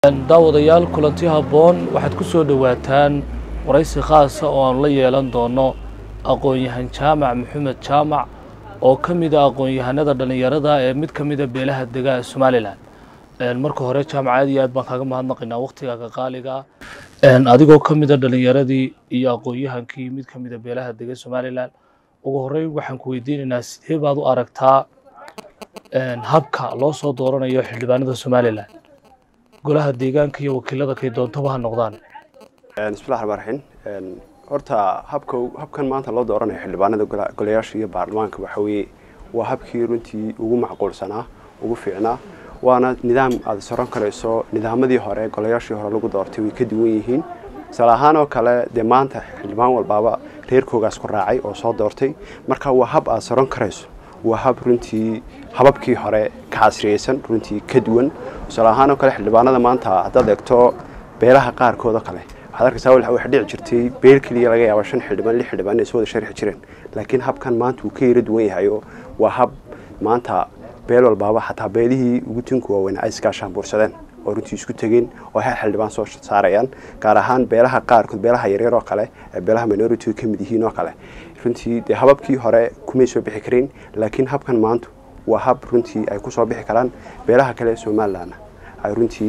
daawadayaal kulanti habboon waxaad ku soo dhowaataan waraysi khaasa oo aanu la yeelan doono aqoon-yahan jaamac maxamed jaamac oo ka mid a aqoon-yahanada dhallinyarada ee mid ka mida beelaha dega ee somalilan marka hore jaamac aad iyo aad baan kaaga mahadnaqaynaa waktigaaga qaaliga adigoo ka mida dhallinyaradii iyo aqoon-yahankii mid ka mida beelaha dega somalilan ugu horeyn waxaan ku weydiinaynaa sidee baad u aragtaa habka loo soo dooranayo xildhibaanada somalilan golaha deegaanka iyo wakiilada kay doontaba ha noqdaan bismillahi raxmaan raxiim horta habka habkan maanta loo dooranayo xildhibaanada golayaasha iyo baarlamaanka waxa weeye waa habkii runtii ugu macquulsanaa ugu fiicnaa waana nidaam aad soron karayso nidaamadii hore golayaashii hore lagu doortay way ka duwan yihiin misal ahaan oo kale dee maanta xildhibaan walbaaba reerkoogaas ku raacay oo soo doortay marka waa hab aad soron karayso waa hab runtii hababkii hore ka casriyeysan runtii ka duwan misal ahaan oo kale xildhibaanada maanta haddaad eegto beelaha qaarkood oo kale waxaad arkaysaa waxa dhici jirtay beel keliya laga yaaba shan xildhibaan lix xildhibaan inay soo wada sharxi jireen laakiin habkan maanta wuu ka yara duwan yahay oo waa hab maanta beel walbaaba xataa beelihii ugu tunka waaweyn ay iskaashaan buursadeen oo runtii isku tegeen oo hal xildhibaan soo saarayaan gaar ahaan beelaha qaarkood beelaha yaryar oo kale ee beelaha minority ka mid yihiin oo kale runtii dee hababkii hore kumay soo bixi karayn laakiin habkan maanta waa hab runtii ay kusoo bixi karaan beelaha kale ee somalilandna ay runtii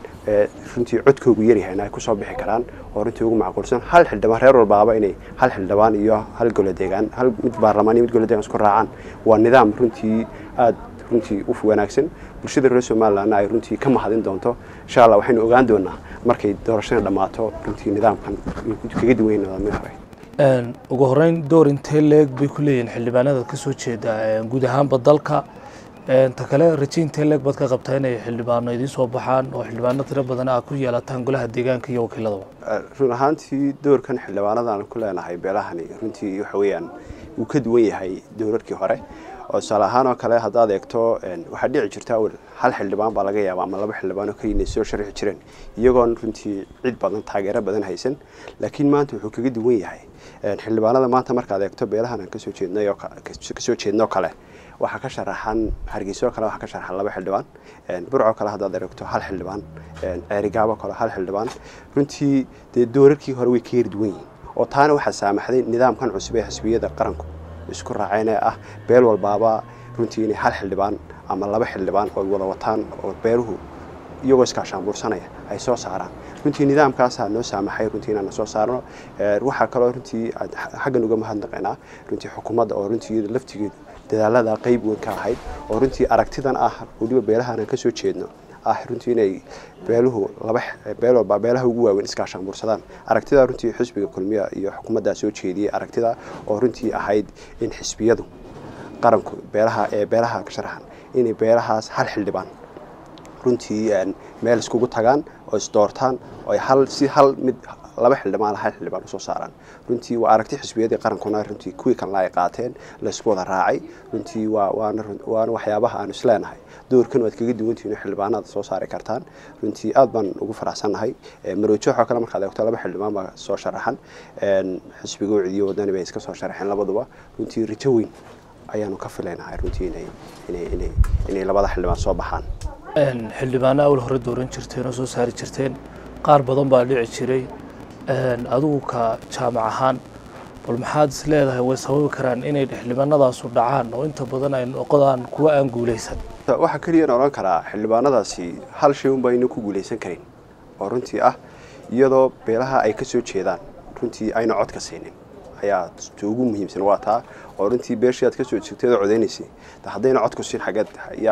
runtii codkoogu yaryahayna ay kusoo bixi karaan oo runtii ugu macquulsan hal xildhibaan reer walbaaba inay hal xildhibaan iyo hal golo deegaan hal mid baarlamaan iyo mid golo deegaan isku raacaan waa nidaam runtii aada runtii u wanaagsan bulshada reer somalilandna ay runtii ka mahadin doonto insha allah waxaynu ogaan doonaa markay doorashada dhammaato runtii nidaamkan kaga duwan nidaamyada hore ugu horeyn door intee leeg bay ku leeyihiin xildhibaanada ka soo jeeda guud ahaanba dalka ta kale raje intee leeg baad ka qabtaa inay xildhibaano idiin soo baxaan oo xildhibaano tiro badan aa ku yeelataan golaha deegaanka iyo wakiiladaba run ahaantii doorkan xildhibaanadan ku leenahay beelahani runtii waxa weeyaan wuu ka duwan yahay doorarkii hore oo tusaale ahaan oo kale haddaad eegto waxaa dhici jirta awel hal xildhibaan baa laga yaaba ama laba xildhibaan oo keliya inay soo sharxi jireen iyagoon runtii cid badan taageero badan haysan laakiin maanta wuxuu kaga duwan yahay xildhibaanada maanta markaad eegto beelahan aan kasoo jeednay oo kasoo jeednoo kale waxaa ka sharaxan hargeyso kale waxaa ka sharaxan laba xildhibaan burco kale haddaad eregto hal xildhibaan ceerigaabo kale hal xildhibaan runtii dee doorarkii hore way ka yar duwan yihiin oo taana waxaa saamaxday nidaamkan cusub ee xisbiyada qaranku isku raaceen ee ah beel walbaaba runtii inay hal xildhibaan ama laba xildhibaan oo wada wataan oo beeluhu iyagoo iskaashaanbuursanaya ay soo saaraan runtii nidaamkaasaa noo saamaxay runtii inaan soo saarno waxaa kaloo runtii xaggan uga mahadnaqaynaa runtii xukuumadda oo runtii iyada laftigeedu dadaalada qayb weyn ka ahayd oo runtii aragtidan ah weliba beelahan aan kasoo jeedno ah runtii inay beeluhu laba beel walba beelaha ugu waaweyn iskaashaanbuursadaan aragtida runtii xisbiga kulmiya iyo xukuumaddaa soo jeediyey aragtida oo runtii ahayd in xisbiyadu qaranku beelaha ee beelaha ka sharaxan inay beelahaas hal xildhibaan runtii meel iskugu tagaan oo isdoortaan oo hal si hal mid laba xildhibaan hal xildhibaan usoo saaraan runtii waa aragti xisbiyadii qarankuna runtii kuwii kalena ay qaateen laysku wada raacay runtii waa waana waana waxyaabaha aanu isleenahay doorkan waad kaga duwantihiin oo xildhibaanada soo saari kartaan runtii aad baan ugu faraxsannahay maroojoxoo kale markaad eegto laba xildhibaan baa soo sharaxan xisbiga ucidiyo wadani bay iska soo sharaxeen labaduba runtii rajo weyn ayaanu ka filaynahay runtii inay inay inay inay labada xildhibaan soo baxaan xildhibaano awal hore dooran jirteen oo soo saari jirteen qaar badan baa dhici jiray adigu ka jaamac ahaan bal maxaad is leedahay way sababi karaan inay xildhibaanadaasu dhacaan oo inta badan ay noqdaan kuwa aan guulaysan waxaa keliyana odhan karaa xildhibaanadaasi hal shay unba ayna ku guulaysan karin oo runtii ah iyadoo beelaha ay ka soo jeedaan runtii ayna codka siinin ayaa ugu muhiimsan waa taa oo runtii beeshii aad kasoo jeegteed oo codeynaysay haddayna codku siin xageed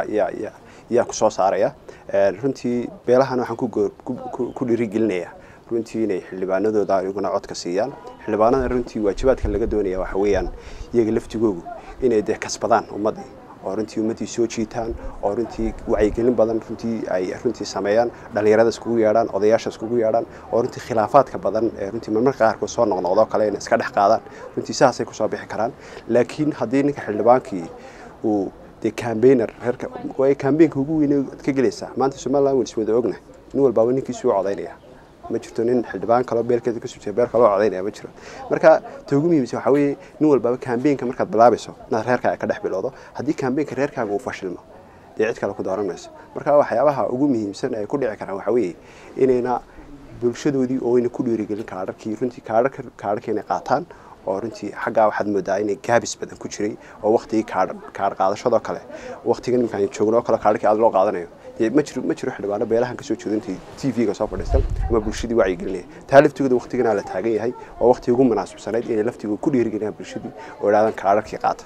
yaa ku soo saaraya runtii beelahan waxaan ku dhiirigelinayaa runtii inay xildhibaanadooda iyaguna codka siiyaan xildhibaanada runtii waajibaadka laga doonaya waxa weeyaan iyaga laftigoogu inay dee kasbadaan ummaddii oo runtii ummaddii soo jiitaan oo runtii wacyigelin badan runtii ay runtii sameeyaan dhallinyarada iskugu yeedhaan odayaasha iskugu yeedhaan oo runtii khilaafaadka badan ee runtii marmarka qaarkood soo noqnoqdoo kale inay iska dhex qaadaan runtii sidaasay kusoo bixi karaan laakiin haddii ninka xildhibaankii uu dee cambainer reerka way cambaynka ugu weyn ad ka gelaysaa maanta somaliland waan iswada ogna nin walbaaba ninkiisu u codaynaya ma jirto nin xildhibaan kaloo beelkeeda kasoo jeeda beel kaloo codaynaya ma jiro marka ta ugu muhiimsan waxaa weeye nin walbaaba cambaynka markaad bilaabayso inaad reerkaaga ka dhex bilowdo haddii cambaynka reerkaaga uu fashilmo dee cid kale ku dooran mayso marka waxyaabaha ugu muhiimsan ay ku dhici karaan waxa weeye inayna bulshadoodii oo ayna ku dhiirigelin kaadharkii runtii kaadharka kaadharka inay qaataan oo runtii xaggaa waxaad moodaa inay gaabis badan ku jiray oo waktigii kaadh kaadh qaadashadoo kale waktiga nimankaan joogno oo kale kaadharkii aad loo qaadanayo dee ma jiro ma jiro xildhibaano beelahan kasoo jeedintay t v-ga soo fadhiistan ama bulshadii wacyigelinaya taa laftigooda waktiganaa la taagan yahay oo waktigii ugu munaasibsanayd inay laftigooda ku dhiirigeliyaan bulshadii oo idhahdaan kaadharkii qaata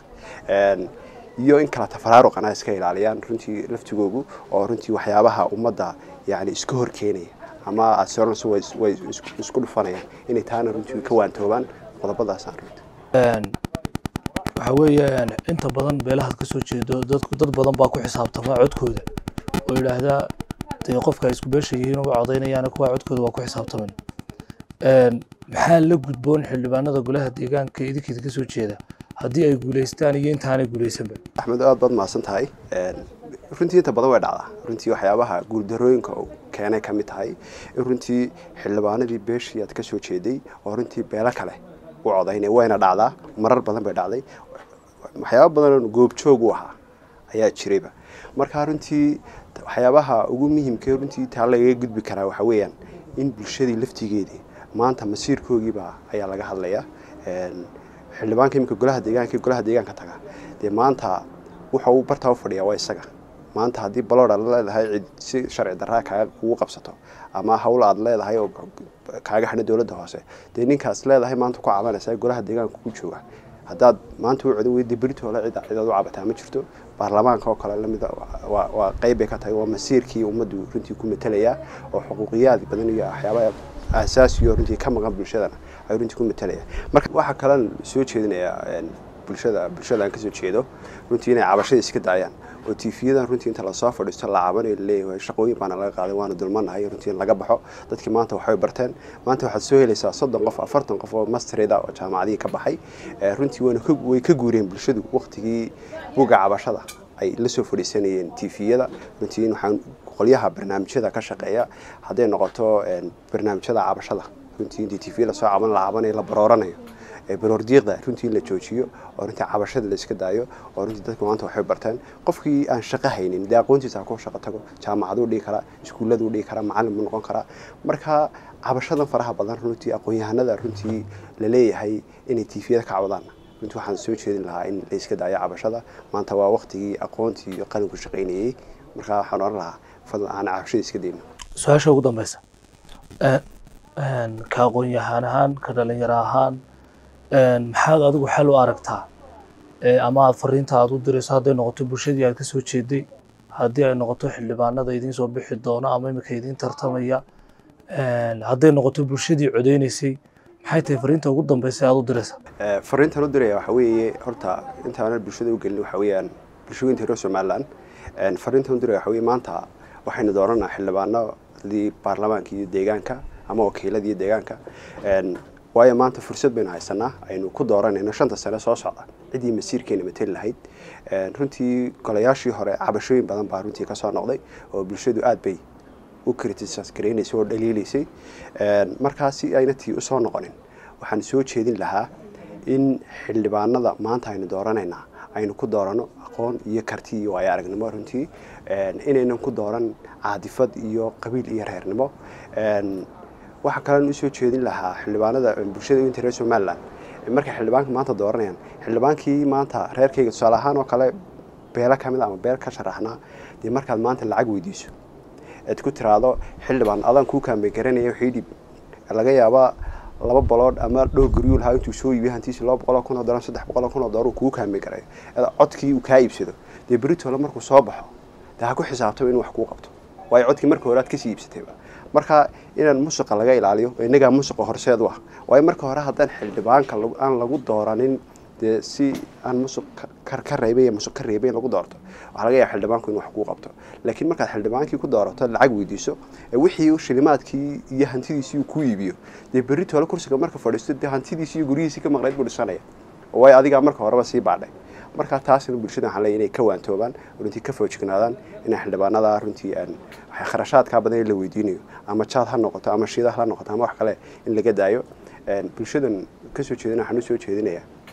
iyo in kala tafaraaruqana iska ilaaliyaan runtii laftigoogu oo runtii waxyaabaha ummadda yani iska hor keenaya ama asoransu way isku dhufanayaan inay taana runtii ka waantoobaan qodobadaasaan runtii waxa weeye inta badan beelahaad ka soo jeedo dadku dad badan baa ku xisaabtama codkooda oo yidhaahdaa dee qofka ay isku beesha yihiin uga codaynayaan kuwa codkooda waa ku xisaabtaman maxaa la gudboon xildhibaanada golaha deegaanka idinkeeda ka soo jeeda haddii ay guulaystaan iyo intaanay guulaysanba axmed aad baad mahadsan tahay runtii inta badan way dhacdaa runtii waxyaabaha guuldarooyinka keenay ka mid tahay in runtii xildhibaanadii beeshii aad ka soo jeeday oo runtii beelo kale u codaynay wayna dhacdaa marar badan bay dhacday waxyaaba badan goobjoog u ahaa ayaa jirayba marka runtii waxyaabaha ugu muhiimka runtii taa lagaga gudbi karaa waxa weeyaan in bulshadii laftigeedii maanta masiirkoogiiba ayaa laga hadlayaa xildhibaanka iminka golaha deegaanka golaha deegaanka taga dee maanta wuxa uu bartaa u fadhiyaa waa isaga maanta haddii balooda la leedahay cid si sharci darraa kaaga kugu qabsato ama hawl aad leedahay oo kaaga xidhan dowladda hoose dee ninkaas leedahay maanta ku cabanaysa golaha deegaanka ku jooga haddaad maanta u codo weydi beritoola cid cidaad u cabataa ma jirto baarlamaanka oo kale lamida waa qeyb bay ka tahay waa masiirkii ummaddu runtii ku matelayaa oo xuquuqiyaad badan iyo waxyaabaha aasaasiyo runtii ka maqan bulshadana ay runtii ku matalayaan marka waxaa kalen soo jeedinayaa bulshada bulshada aan kasoo jeedo runtii inay cabashada iska daayaan oo tiifiyadan runtii inta lasoo fadhiisto la cabanayo laleeyahay shaqooyin baana laga qaaday waana dulmanahay runtii in laga baxo dadkii maanta waxbay barteen maanta waxaad soo helaysaa soddon qof afartan qof oo mastereda oo jaamacadihii ka baxay runtii wayna way ka guureen bulshadu waktigii buga cabashada ay la soo fadhiisanayeen tiifiyada runtii waxaan qolyaha barnaamijyada ka shaqeeya hadday noqoto barnaamijyada cabashada runtii intii tv lasoo caban la cabanayo la barooranayo baroordiiqda runtii in la joojiyo oo runtii cabashada la iska daayo oo runtii dadku maanta waxay barteen qofkii aan shaqo haynin dee aqoontiisa ha ku shaqo tago jaamacaduu dhigi karaa iskuulladuu dhigi karaa macallin buu noqon karaa marka cabashadan faraha badan runtii aqoon-yahanada runtii la leeyahay inay tiifiyada ka cawdaan runtii waxaan soo jeedin lahaa in la iska daayo cabashada maanta waa waktigii aqoontii iyo qalinku shaqaynayey marka waxaan oran lahaa fadlan aan cabashada iska dayno su-aasha ugu dambeysa ka aqoon-yahaan ahaan ka dhalinyaro ahaan maxaad adigu xal u aragtaa ama aad fariinta aad u dirayso hadday noqoto bulshadii aad ka soo jeeday haddii ay noqoto xildhibaanada idiin soo bixi doono ama iminka idiin tartamaya hadday noqoto bulshadii codeynaysay maxay tahay fariinta ugu dambeysa aad u diraysa fariintan u diraya waxa weeye horta intaana bulshada u gelin waxa weeyaan bulshooyinka reer somaliland fariintan u diraya waxa weeye maanta waxaynu dooranaa xildhibaanadii baarlamaanka iyo deegaanka ama wakiiladii deegaanka waayo maanta fursad baynu haysanaa aynu ku dooranayno shanta sane soo socda ciddii masiirkeena mateli lahayd runtii golayaashii hore cabashooyin badan baa runtii kasoo noqday oo bulshadu aad bay u criticis garaynaysay oo dhaliilaysay markaasi ayna tii usoo noqonin waxaan soo jeedin lahaa in xildhibaanada maanta aynu dooranaynaa aynu ku doorano aqoon iyo karti iyo waayo aragnimo runtii inaynan ku dooran caadifad iyo qabiil iyo reernimo waxaa kalen usoo jeedin lahaa xildhibaanada bulshada inta reer somaliland markay xildhibaanka maanta dooranayaan xildhibaankii maanta reerkayga tusaale ahaan oo kale beelo kamid ama beel ka sharaxnaa dee markaad maanta lacag weydiiso aad ku tiraahdo xildhibaan adaan kuu kaambay garanaya waxay dhib laga yaabaa laba balood ama dhowr guryuu lahaa intuu soo iibiyo hantiisi laba boqol oo kun oo dollar saddex boqol oo kun oo dollar uu kuu kaambay garayo codkii uu kaa iibsado dee beritoola markuu soo baxo dee ha ku xisaabtaba inuu wax kuu qabto waayo codkii marka hore aad kasii iibsatayba marka inaan musuqa laga ilaaliyo innagaa musuqa horseed u ah waayo marka hore haddaan xildhibaanka aan lagu dooranin dee si aan musuq ka reebay musuq ka reebay in lagu doorto waxaa laga yaaba xildhibaanku in wax kuu qabto laakiin markaad xildhibaankii ku doorato lacag weydiiso wixii shilimaadkii iyo hantidiisii uu ku iibiyo dee berri toole kursiga marka fadhiisto dee hantidiisii iyo guryihiisii ka maqnayd buu dhisanaya waayo adigaa marka horeba sii baadhay marka taasina bulshada waxaan leeyahay inay ka waantoobaan runtii ka foojignaadaan inay xildhibaanada runtii kharashaadkaa badan in la weydiinayo ama jaad ha noqoto ama shidaha ha noqoto ama wax kale in laga daayo bulshadan kasoo jeedina waxaan usoo jeedinayaa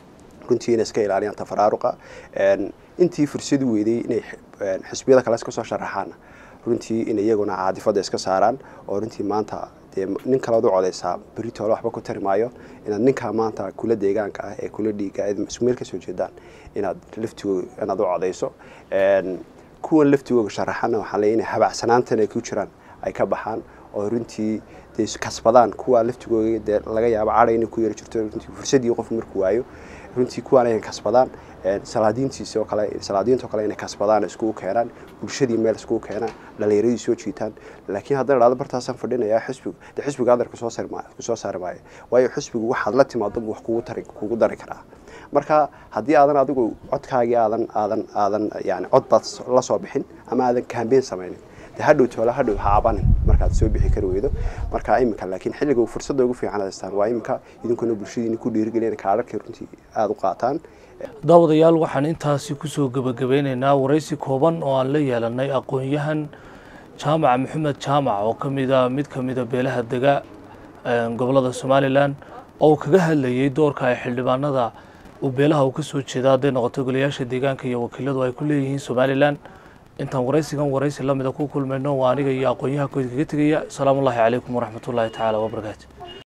runtii inay iska ilaaliyaan tafaraaruqa intii fursad weyday inay xisbiyada kale iska soo sharaxaan runtii in iyaguna caadifada iska saaraan oo runtii maanta dee nin kalead u codeysaa beritoole waxba ku tari maayo inaad ninkaa maanta kula deegaanka ah ee kula dhiiga eed isku meel kasoo jeedaan inaad laftigooda inaad u codeyso kuwan laftigooga sharaxana waxaa leeya inay habacsanaantan ay ku jiraan ay ka baxaan oo runtii dee kasbadaan kuwa laftigooga dee laga yaabo cadhay inay ku yari jirto runtii fursadii qof markuu waayo runtii kuwaan ay kasbadaan salaadiintiisi oo kale salaadiinta oo kale inay kasbadaan iskugu keenaan bulshadii meel iskugu keenaan dhalinyaradii soo jiitaan laakiin haddana dhacdo bartaasaan fadhinayaa xisbigu dee xisbiga hadar kusoo sari maayo kusoo saari maayo waayo xisbigu waxaad la timaado wax kugu tari kugu dari karaa marka haddii aadan adigu codkaagii aadan aadan aadan yani cod baad la soo bixin ama aadan kambeyn samaynin de hadhow toole hadhow ha cabanin markaad soo bixi kari weydo marka iminka laakiin xilliga fursadda ugu fiican haystaan waa iminka idinkuna bulshadiina ku dhiirigelin kaadharkii runtii aada u qaataan daawadayaal waxaan intaasi kusoo gebagabeyneynaa waraysi kooban oo aan la yeelanay aqoon-yahan jaamac maxamed jaamac oo kamida mid kamida beelaha dega gobolada somalilan oo kaga hadlayay doorka ay xildhibaanada uu beelaha uu kasoo jeeda hadday noqoto golayaasha deegaanka iyo wakiiladu ay ku leeyihiin somalilan intaan waraysigan waraysi lamida ku kulmayno waa aniga iyo aqoon-yahankood kaga tegaya asalaamu ullahi calaykum waraxmat ullaahi tacaala wabarakaatu